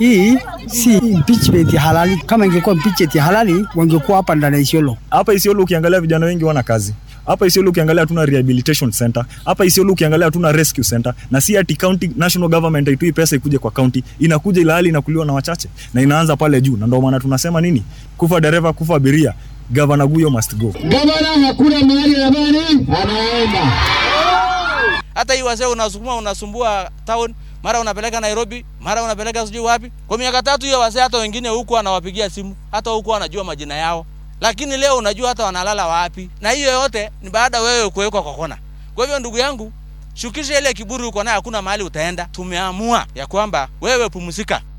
hii si impeachment halali. Kama ingekuwa impeachment halali, wangekuwa hapa ndani ya Isiolo. Hapa Isiolo ukiangalia vijana wengi wana kazi. Hapa Isiolo ukiangalia hatuna rehabilitation center. Hapa Isiolo ukiangalia hatuna rescue center. Na si ati county national government haitoi pesa ikuje kwa county. Inakuja ila hali inakuliwa na wachache na inaanza pale juu. Na ndio maana tunasema nini? Kufa dereva, kufa abiria. Governor Guyo must go. Gavana hakuna mahali amani anaenda. Hata hii wazee unasukuma unasumbua town, mara unapeleka Nairobi, mara unapeleka sijui wapi. Kwa miaka tatu hiyo wazee hata wengine huku anawapigia simu, hata huku anajua majina yao. Lakini leo unajua hata wanalala wapi. Na hiyo yote ni baada wewe kuwekwa kwa kona. Kwa hivyo ndugu yangu, shukisha ile kiburi uko nayo, hakuna mahali utaenda. Tumeamua ya kwamba wewe pumzika.